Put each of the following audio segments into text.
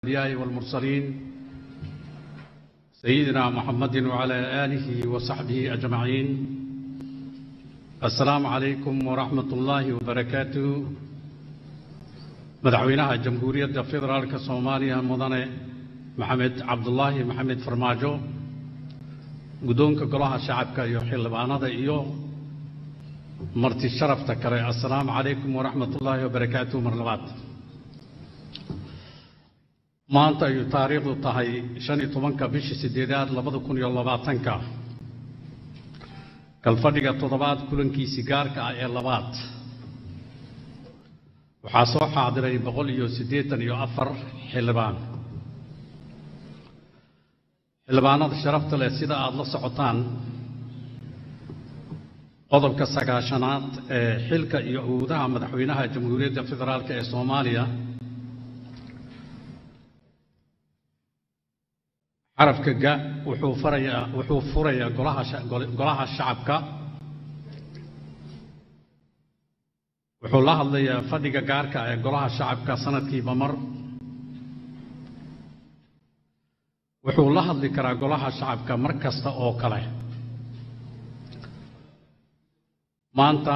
الأنبياء والمرسلين سيدنا محمد وعلى آله وصحبه أجمعين السلام عليكم ورحمة الله وبركاته مدعوينها جمهورية فيدرالك صوماليا مدنة محمد عبد الله محمد فرماجو قدونك قلها شعبك يوحي لبانة إيو مرتي شرفت كري السلام عليكم ورحمة الله وبركاته مرلبات maanta ayuu taariikhdu tahay shan iyo tobanka bishii sideedaad labada kun iyo labaatanka kalfadhiga toddobaad kulankiisii gaarka ah ee labaad waxaa soo xaadiray boqol iyo siddeetan iyo afar xildhibaan xildhibaanada sharafta leh sida aada la socotaan qodobka sagaashanaad ee xilka iyo awoodaha madaxweynaha jamhuuriyadda federaalk ee soomaaliya carabka ga wuxuu farayaa wuxuu furayaa golaha golaha shacabka wuxuu la hadlayaa fadhiga gaarka ee golaha shacabka sanadkiiba mar wuxuu la hadli karaa golaha shacabka mar kasta oo kale maanta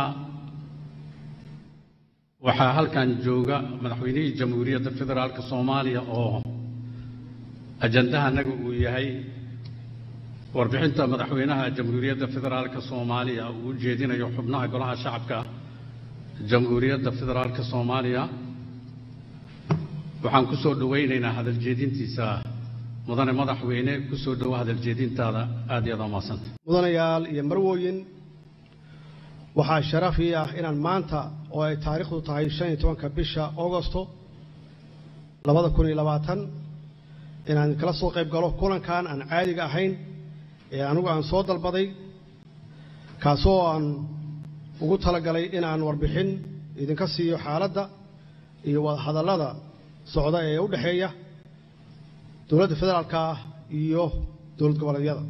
waxaa halkan jooga madaxweynihii jamhuuriyadda federaalk soomaaliya oo ajandahanaga uu yahay warbixinta madaxweynaha jamhuuriyadda federaalk soomaaliya uu u jeedinayo xubnaha golaha shacabka jamhuuriyadda federaalk soomaaliya waxaan ku soo dhowaynaynaa hadaljeedintiisa mudane madaxweyne ku soo dhowo hadaljeedintaada aad iyo aad umahadsanta mudanayaal iyo marwooyin waxaa sharaf ii ah inaan maanta oo ay taariikhdu tahay shan iyo tobanka bisha augosto labada kun iyo labaatan inaan kala soo qayb galo kulankan aan caadiga ahayn ee anigu aan soo dalbaday kaasoo aan ugu talagalay inaan warbixin idinka siiyo xaaladda iyo wadahadallada socda ee u dhexeeya dowladda federaalka ah iyo dowlad goboleedyada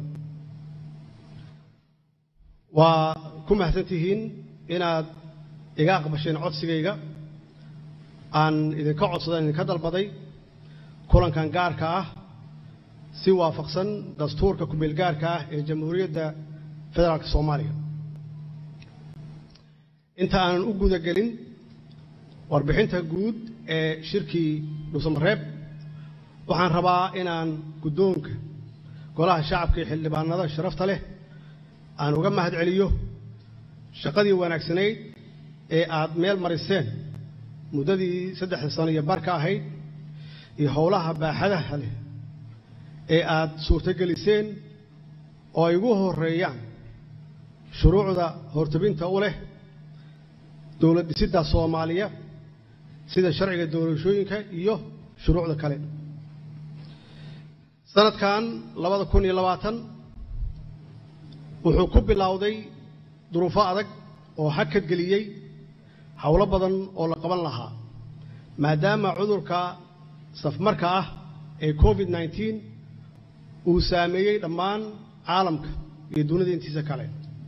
waa ku mahadsan tihiin inaad iga aqbasheen codsigayga aan idinka codsadan idinka dalbaday kulankan gaarka ah si waafaqsan dastuurka kumeel gaarka ah ee jamhuuriyadda federaalk soomaaliya inta aanan u guda gelin warbixinta guud ee shirkii dhuusamareeb waxaan rabaa inaan guddoonka golaha shacabka iyo xildhibaanada sharafta leh aan uga mahad celiyo shaqadii wanaagsanayd ee aad meel mariseen muddadii saddexda sano iyo barka ahayd iyo howlaha baaxadaha leh ee aad suurtogeliseen oo ay ugu horeeyaan shuruucda hortubinta u leh dowlad dhisidda soomaaliya sida sharciga doorashooyinka iyo shuruucda kale sanadkan labada kun iyo labaatan wuxuu ku bilowday duruufo adag oo hakad geliyey howlo badan oo la qaban lahaa maadaama cudurka safmarka ah ee covid nneteen uu saameeyey dhammaan caalamka iyo dunida intiisa kale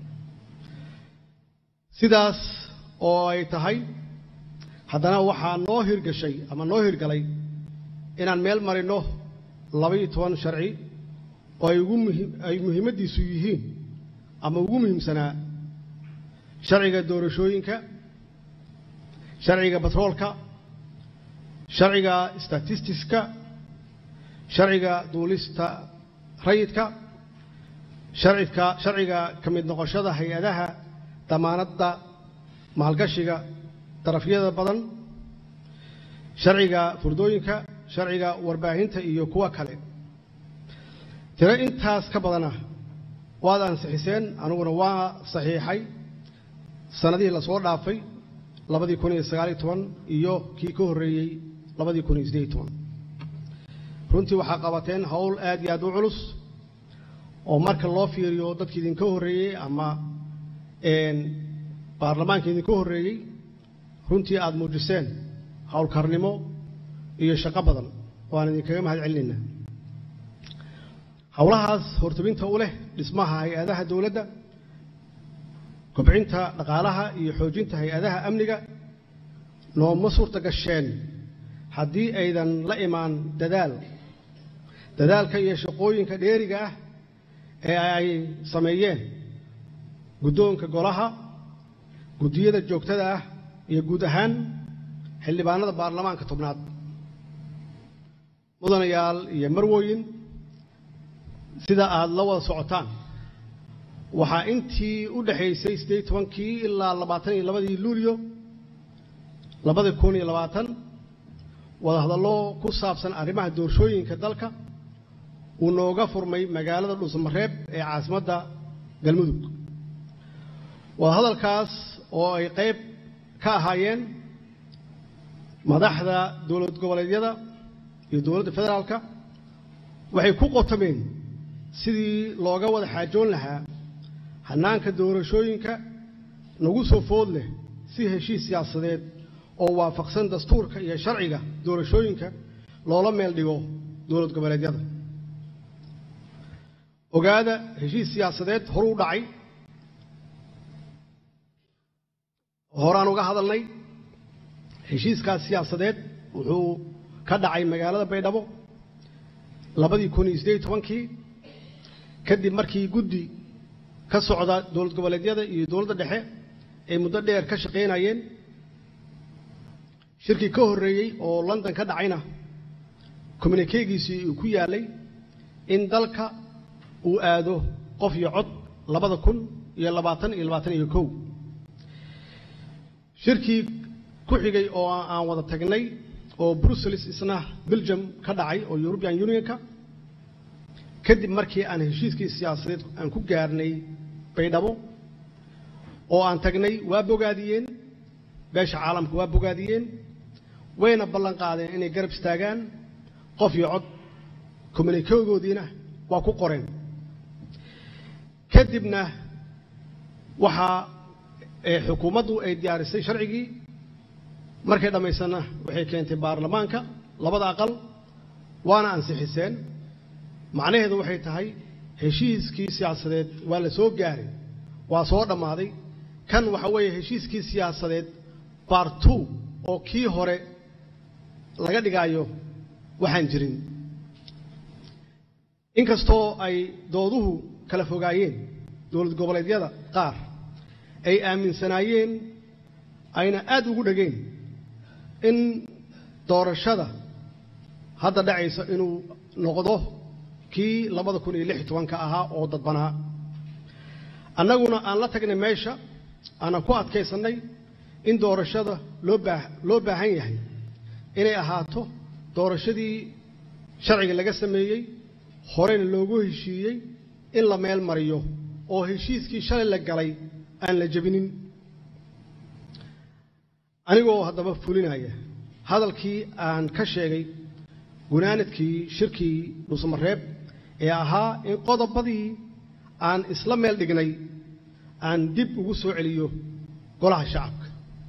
sidaas oo ay tahay haddana waxaa noo hirgashay ama noo hirgalay inaan meel marinno laba-iyo toban sharci oo ay ugu muhi ay muhiimaddiisu yihiin ama ugu muhiimsanaa sharciga doorashooyinka sharciga batroolka sharciga statistiska sharciga duulista rayidka sharcidka sharciga ka mid noqoshada hay-adaha damaanadda maalgashiga darafyada badan sharciga furdooyinka sharciga warbaahinta iyo kuwa kale tiro intaas ka badana waad ansixiseen aniguna waa saxiixay sannadihii lasoo dhaafay labadii kun iyo sagaaliyo toban iyo kii ka horreeyey labadii kun iyo siddeed iyo toban runtii waxaa qabateen howl aad iyo aad u culus oo marka loo fiiriyo dadkii idinka horreeyey ama baarlamaanka idinka horreeyey runtii aad muujiseen howlkarnimo iyo shaqo badan oo aan idinkaga mahad celinaynaa howlahaas hortubinta u leh dhismaha hay-adaha dowladda kobcinta dhaqaalaha iyo xoojinta hay-adaha amniga nooma suurta gasheen haddii aydan la imaan dadaal dadaalka iyo shaqooyinka dheeriga ah ee ay sameeyeen guddoonka golaha guddiyada joogtada ah iyo guud ahaan xildhibaanada baarlamaanka tobnaad mudanayaal iyo marwooyin sida aad la wada socotaan waxaa intii u dhexaysay siddeed tobankii ilaa labaatan iyo labadii luulyo labada kun iyo labaatan wadahadallo ku saabsan arrimaha doorashooyinka dalka uu nooga furmay magaalada dhuusamareeb ee caasimadda galmudug wadahadalkaas oo ay qayb ka ahaayeen madaxda dowlad goboleedyada iyo dowladda federaalka waxay ku qotomeen sidii looga wada xaajoon lahaa hannaanka doorashooyinka nagu soo food leh si heshiis siyaasadeed oo waafaqsan dastuurka iyo sharciga doorashooyinka loola meel dhigo dowlad goboleedyada ogaada heshiis siyaasadeed horuu dhacay horaan uga hadalnay heshiiskaas siyaasadeed wuxuu ka dhacay magaalada baydhabo labadii kun iyo siddeed tobankii kadib markii guddi ka socda dowlad goboleedyada iyo dowladda dhexe ay muddo dheer ka shaqaynayeen shirkii ka horreeyey oo london ka dhacayna communikeegiisii uu ku yaalay in dalka uu aado qof iyo cod labada kun iyo labaatan iyo labaatan iyo kow shirkii ku xigay oo aan wada tagnay oo brussels isna belgium ka dhacay oo european unionka kadib markii aan heshiiskii siyaasadeed aan ku gaarnay baydhabo oo aan tagnay waa bogaadiyeen beesha caalamka waa bogaadiyeen wayna ballan qaadeen inay garab istaagaan qof iyo cod communikegoodiina waa ku qoreen kadibna waxaa xukuumaddu ay diyaarisay sharcigii markay dhammaysanna waxay keentay baarlamaanka labada aqal waana ansixiseen macnaheedu waxay tahay heshiiskii siyaasadeed waa la soo gaaray waa soo dhammaaday kan waxa weeye heshiiskii siyaasadeed bar two oo kii hore laga dhigaayo waxaan jirin inkastoo ay dooduhu kala fogaayeen dowlad goboleedyada qaar ay aaminsanaayeen ayna aad ugu dhegeen in doorashada hadda dhacaysa inuu noqdo kii labada kun iyo lix iyo tobanka ahaa oo dadbanaa annaguna aan la tagnay meesha aanan ku adkaysannay in doorashada loo baa loo baahan yahay inay ahaato doorashadii sharciga laga sameeyey horeyna loogu heshiiyey in la meel mariyo oo heshiiskii shalay la galay aan la jebinin anigoo haddaba fulinaya hadalkii aan ka sheegay gunaanadkii shirkii dhuusamareeb ee ahaa in qodobadii aan isla meel dhignay aan dib ugu soo celiyo golaha shacabka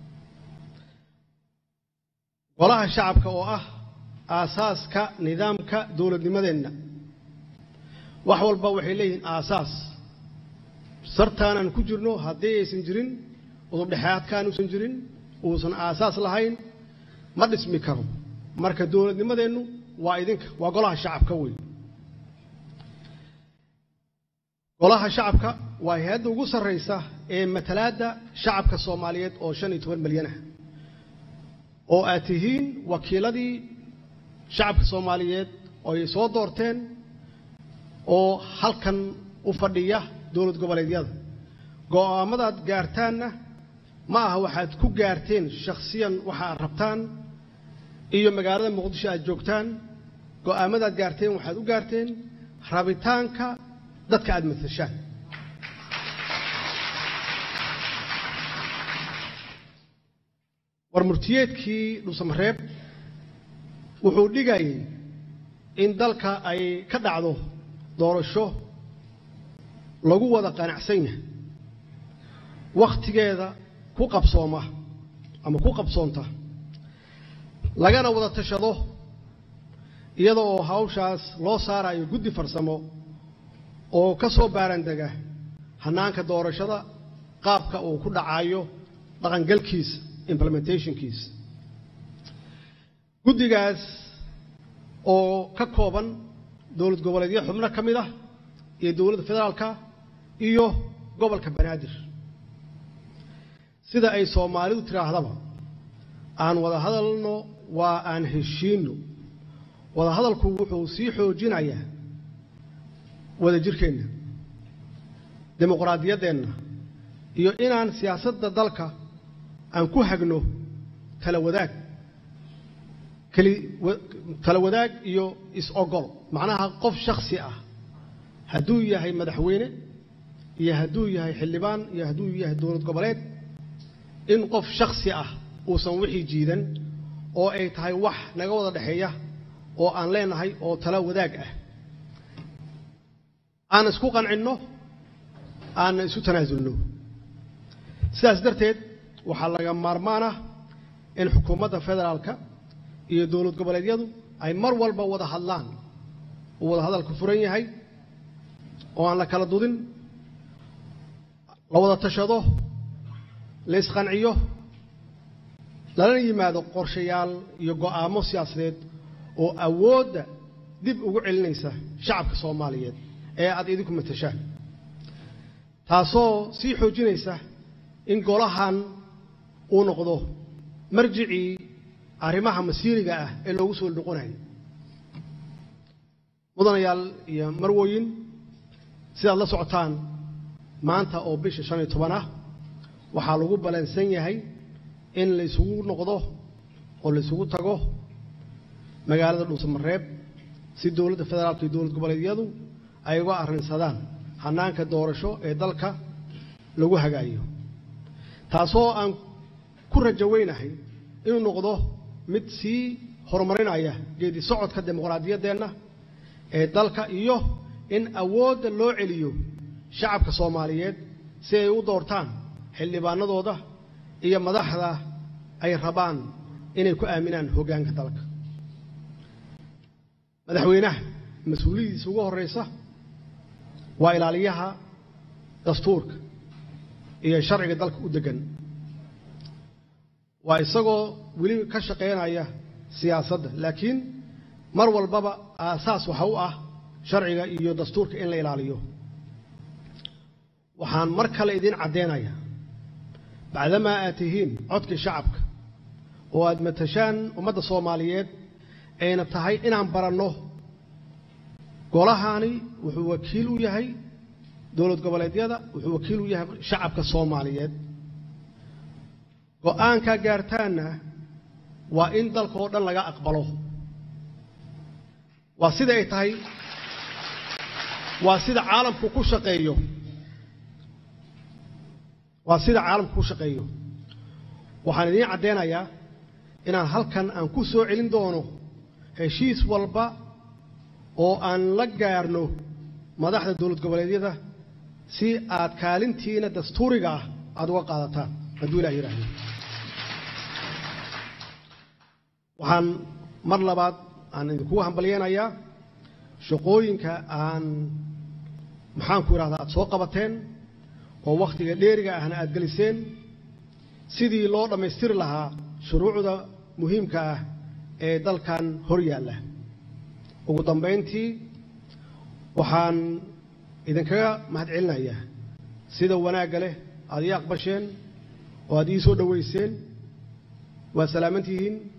golaha shacabka oo ah aasaaska nidaamka dowladnimadeenna wax walba waxay leeyihiin aasaas sartaanaan ku jirno haddii aysan jirin udubdhexaadkaan uusan jirin uusan aasaas lahayn ma dhismi karo marka dowladnimadeennu waa idinka waa golaha shacabka wey golaha shacabka waa hay-adda ugu sarraysa ee matalaadda shacabka soomaaliyeed oo shan iyo toban milyan ah oo aad tihiin wakiiladii shacabka soomaaliyeed oo ay soo doorteen oo halkan u fadhiya dowlad goboleedyada go'aamadaad gaartaanna ma aha waxaad ku gaarteen shakhsiyan waxa aad rabtaan iyo magaalada muqdisho aad joogtaan go'aamadaad gaarteen waxaad u gaarteen rabitaanka dadka aad matashaan war murtiyeedkii dhuusamareeb wuxuu dhigayay in dalka ay ka dhacdo doorasho lagu wada qanacsan yahay wakhtigeeda ku qabsooma ama ku qabsoonta lagana wada tashado iyada oo hawshaas loo saarayo guddi farsamo oo ka soo baarandega hannaanka doorashada qaabka uu ku dhacayo dhaqangalkiisa implementationkiisa guddigaas oo ka kooban dowlad goboleedyo xubno ka mid ah iyo dowladda federaalka iyo gobolka banaadir sida ay soomaalidu tidhaahdaba aan wada hadalno waa aan heshiinno wada hadalku wuxuu sii xoojinayaa wada jirkeenna dimuqraadiyaddeenna iyo inaan siyaasadda dalka aan ku hagno tala wadaag keli tala wadaag iyo is-ogol macnaha qof shakhsi ah hadduu yahay madaxweyne iyo hadduu yahay xildhibaan iyo hadduu yahay dowlad goboleed in qof shakhsi ah uusan wixii jiidan oo ay tahay wax naga wada dhexeeya oo aan leenahay oo tala wadaag ah aan isku qancinno aanna isu tanaasulno sidaas darteed waxaa laga maarmaan ah in xukuumadda federaalka iyo dowlad goboleedyadu ay mar walba wada hadlaan uu wada hadalku furan yahay oo aan la kala dudin la wada tashado la isqanciyo lala yimaado qorshayaal iyo go'aamo siyaasadeed oo awoodda dib ugu celinaysa shacabka soomaaliyeed ee aad idinku matashaan taasoo sii xoojinaysa in golahan uu noqdo marjicii arrimaha masiiriga ah ee loogu soo noqonayo mudanayaal iyo marwooyin sidaad la socotaan maanta oo bisha shan iyo toban ah waxaa lagu ballansan yahay in laysugu noqdo oo laysugu tago magaalada dhuusamareeb si dowladda federaalka iyo dowlad goboleedyadu ay uga arrinsadaan hannaanka doorasho ee dalka lagu hagaayo taasoo aan ku rajo weynahay inuu noqdo mid sii horumarinaya geedi socodka dimuqraadiyaddeenna ee dalka iyo in awoodda loo celiyo shacabka soomaaliyeed si ay u doortaan xildhibaanadooda iyo madaxda ay rabaan inay ku aaminaan hoggaanka dalka madaxweynaha mas-uuliyadiisa ugu horraysa waa ilaaliyaha dastuurka iyo sharciga dalka u deggan waa isagoo weli ka shaqaynaya siyaasadda laakiin mar walbaba aasaas waxa u ah sharciga iyo dastuurka in la ilaaliyo waxaan mar kale idiin caddeynayaa bacdamaa aad tihiin codkii shacabka oo aad matashaan ummadda soomaaliyeed ayna tahay inaan baranno golahani wuxuu wakiil u yahay dowlad goboleedyada wuxuu wakiil u yahay shacabka soomaaliyeed go'aankaa gaartaanna waa in dalka oo dhan laga aqbalo waa sida ay tahay waa sida caalamku ku shaqeeyo waa sida caalamku ku shaqeeyo waxaan idiin caddeynayaa inaan halkan aan ku soo celin doono heshiis walba oo aan la gaarno madaxda dowlad goboleedyada si aad kaalintiina dastuuriga ah aada uga qaadataan hadduu ilah yidhaahdo waxaan mar labaad aan idinkugu hambalyeynayaa shaqooyinka aan maxaanku idhahdaa aad soo qabateen oo wakhtiga dheeriga ahna aad geliseen sidii loo dhammaystiri lahaa shuruucda muhiimka ah ee dalkan hor yaalla ugu dambayntii waxaan idinkaga mahad celinayaa sida wanaagga leh aad ii aqbasheen oo aad ii soo dhowayseen waa salaaman tihiin